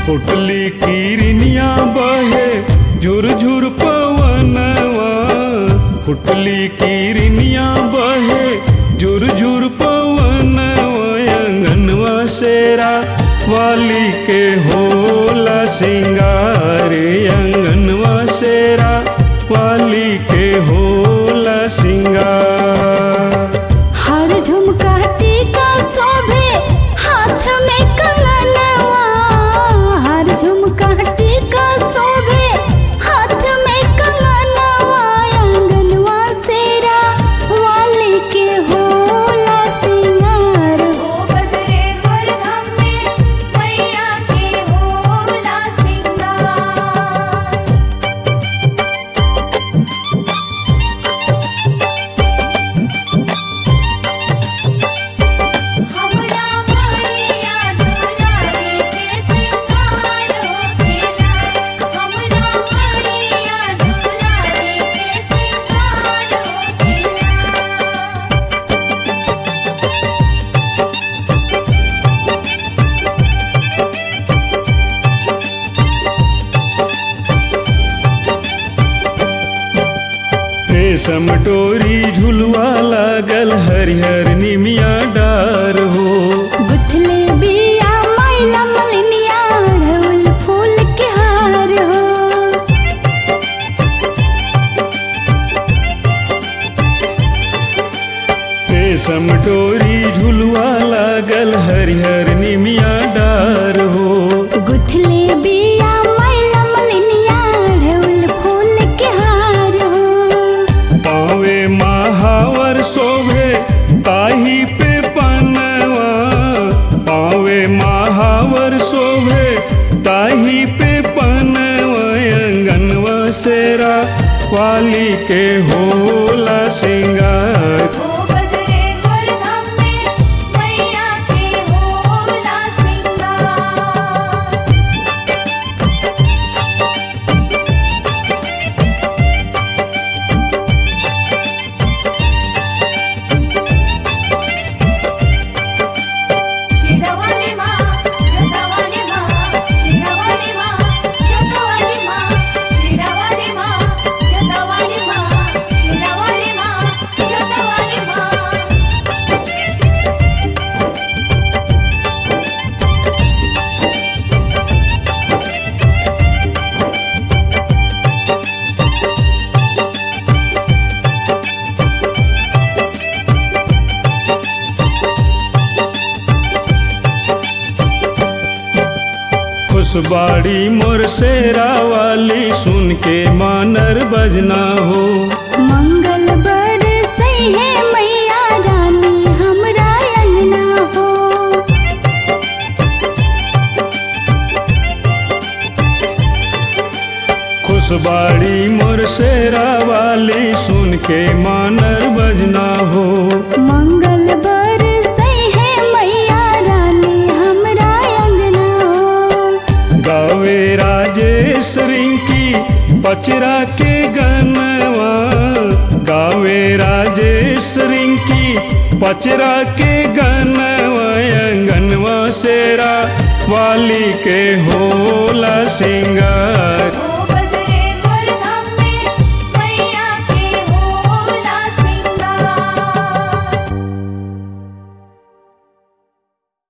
फुटली किरनिया बहे झुर झुर पवनवा फुटली किरनिया बहे झुर झुर पवनवा अंगनवा शेरा वाली के होला सिंगार अंगनवा शेरा वाली के होला सिंगार हर झुमका टीका शोभे हाथ में कंगनवा हर झुमका टीका शोभे हाथ में कंगनवा अंगनवा सेरा वाली के होला सिंगार ओ बजरेश्वर धाम में मैया के होला सिंगार हमरा मैया दुलारी के सिंगार होखेला हमरा मैया दुलारी के सिंगार होखेला रेशम डोरी झुलवा लागल हरिहर निमिया डार हो गुथले बिया मैला मलिनिया ढोल फूल के हार हो रेशम डोरी झुलवा लागल हरिहर निमिया डार हो गुथले बिया मैला मलिनिया ढोल फूल के हार हो पावे महावर शोभे ताही पे पनवा पावे महावर शोभे ताही पे पनवा अंगनवा सेरा वाली के होला सिंगार ओ बजरेश्वर धाम में मैया के होला सिंगार शेरावाली माँ जोतावाली माँ शेरावाली माँ जोतावाली माँ शेरावाली माँ जोतावाली माँ शेरावाली माँ जोतावाली माँ खुशबाड़ी मोर शेरा वाली सुन के मानर बजना हो मंगल बर सही है मैया रानी हमरा अंगना हो खुशबाड़ी मोर शेरा वाली सुन के मानर बजना हो मंगल बर सही है मैया रानी हमरा अंगना हो गावे राजेश रिंकी बचरा के गनवा गावे राजेश रिंकी पचरा के गनवा अंगनवा शेरा वाली के होला सिंगार ओ